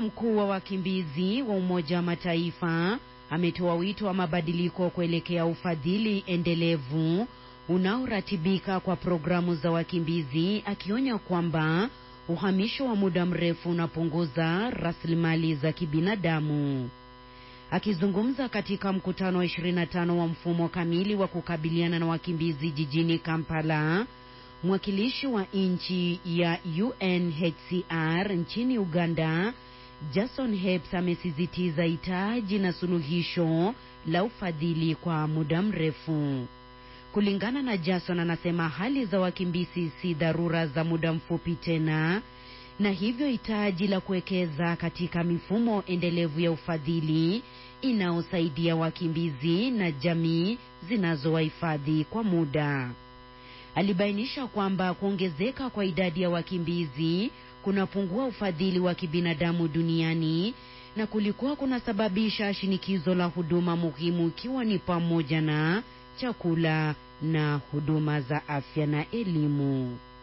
mkuu wa wakimbizi wa Umoja wa Mataifa ametoa wito wa mabadiliko kuelekea ufadhili endelevu unaoratibika kwa programu za wakimbizi, akionya kwamba uhamisho wa muda mrefu unapunguza rasilimali za kibinadamu. Akizungumza katika mkutano wa 25 wa mfumo kamili wa kukabiliana na wakimbizi jijini Kampala, mwakilishi wa nchi ya UNHCR nchini Uganda, Jason Heps amesisitiza hitaji na suluhisho la ufadhili kwa muda mrefu. Kulingana na Jason, anasema hali za wakimbizi si dharura za muda mfupi tena, na hivyo hitaji la kuwekeza katika mifumo endelevu ya ufadhili inaosaidia wakimbizi na jamii zinazowahifadhi kwa muda. Alibainisha kwamba kuongezeka kwa idadi ya wakimbizi kunapungua ufadhili wa kibinadamu duniani na kulikuwa kunasababisha shinikizo la huduma muhimu ikiwa ni pamoja na chakula na huduma za afya na elimu.